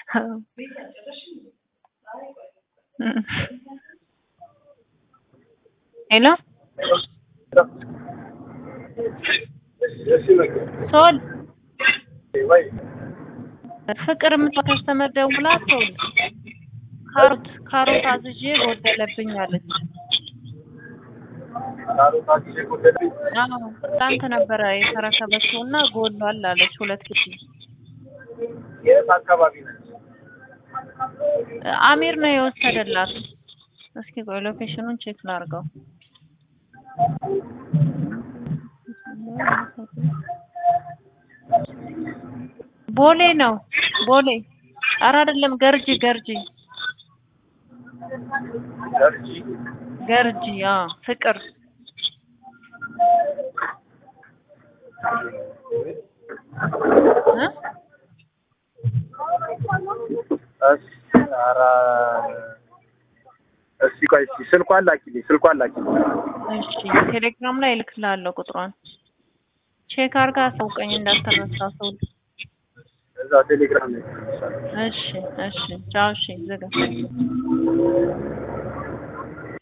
ሄሎ ሶል ፍቅር የምትለው ከስተመር ደውላ ሶል ካሮት ካሮት አዝዤ ጎደለብኝ አለች። አዎ ትናንት ነበረ የተረከበችው እና ጎሏል አለች። ሁለት ኪሎ የት አካባቢ ነች? አሚር ነው የወሰደላት። እስኪ ቆይ ሎኬሽኑን ቼክ ላድርገው። ቦሌ ነው ቦሌ። ኧረ አይደለም ገርጂ ገርጂ ገርጂ ገርጂ። አዎ ፍቅር እ እሺ፣ ኧረ እስኪ ቆይ እስኪ ስልኳን ላኪልኝ፣ ስልኳን ላኪልኝ። እሺ ቴሌግራም ላይ እልክልሃለሁ ቁጥሯን። ቼክ አድርጋ አሳውቀኝ እንዳትረሳ ሰው። እዛ ቴሌግራም ላይ እሺ እሺ ቻው። እሺ ዝጋ።